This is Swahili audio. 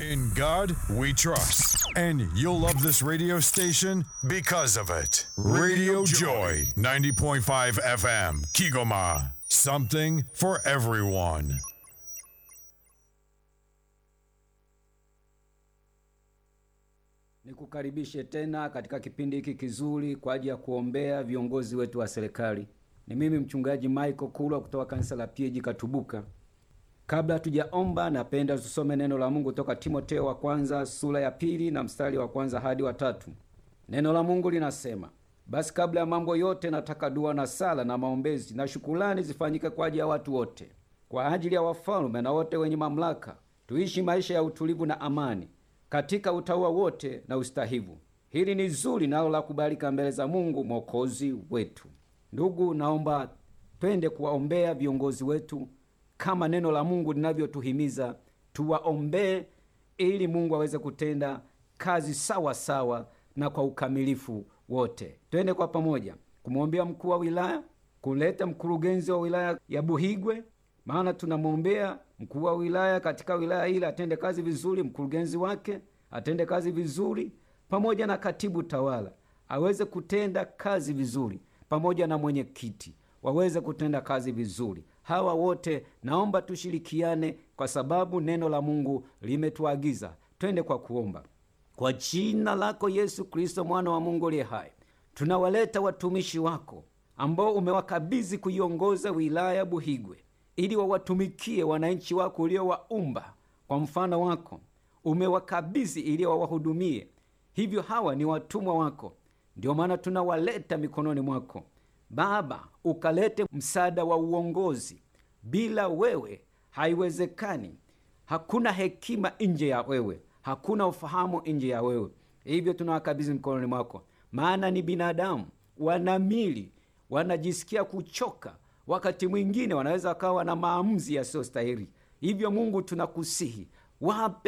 In God we trust. And you'll love this radio station because of it. Radio Joy, 90.5 FM, Kigoma. Something for everyone. Nikukaribishe tena katika kipindi hiki kizuri kwa ajili ya kuombea viongozi wetu wa serikali. Ni mimi mchungaji Michael Kulwa kutoka kanisa la PAG Katubuka. Kabla hatujaomba, napenda tusome neno la Mungu toka Timoteo wa kwanza sura ya pili na mstari wa kwanza hadi wa tatu. Neno la Mungu linasema, basi kabla ya mambo yote nataka dua na sala na maombezi na shukulani zifanyike kwa ajili ya watu wote, kwa ajili ya wafalme na wote wenye mamlaka, tuishi maisha ya utulivu na amani katika utaua wote na ustahivu. Hili ni zuri nalo la kubalika mbele za Mungu mwokozi wetu. Ndugu, naomba twende kuwaombea viongozi wetu kama neno la Mungu linavyotuhimiza tuwaombee, ili Mungu aweze kutenda kazi sawa sawa na kwa ukamilifu wote. Twende kwa pamoja kumwombea mkuu wa wilaya, kuleta mkurugenzi wa wilaya ya Buhigwe, maana tunamwombea mkuu wa wilaya katika wilaya ile atende kazi vizuri, mkurugenzi wake atende kazi vizuri, pamoja na katibu tawala aweze kutenda kazi vizuri, pamoja na mwenyekiti waweze kutenda kazi vizuri. Hawa wote naomba tushirikiane, kwa sababu neno la Mungu limetuagiza twende kwa kuomba. Kwa jina lako Yesu Kristo, mwana wa Mungu aliye hai, tunawaleta watumishi wako ambao umewakabidhi kuiongoza wilaya Buhigwe ili wawatumikie wananchi wako uliowaumba kwa mfano wako, umewakabidhi ili wawahudumie. Hivyo hawa ni watumwa wako, ndio maana tunawaleta mikononi mwako Baba, ukalete msaada wa uongozi. Bila wewe haiwezekani. Hakuna hekima nje ya wewe, hakuna ufahamu nje ya wewe. Hivyo tunawakabidhi mikononi mwako, maana ni binadamu, wana mili, wanajisikia kuchoka wakati mwingine wanaweza wakawa na maamuzi yasiyostahili. Hivyo Mungu, tunakusihi wape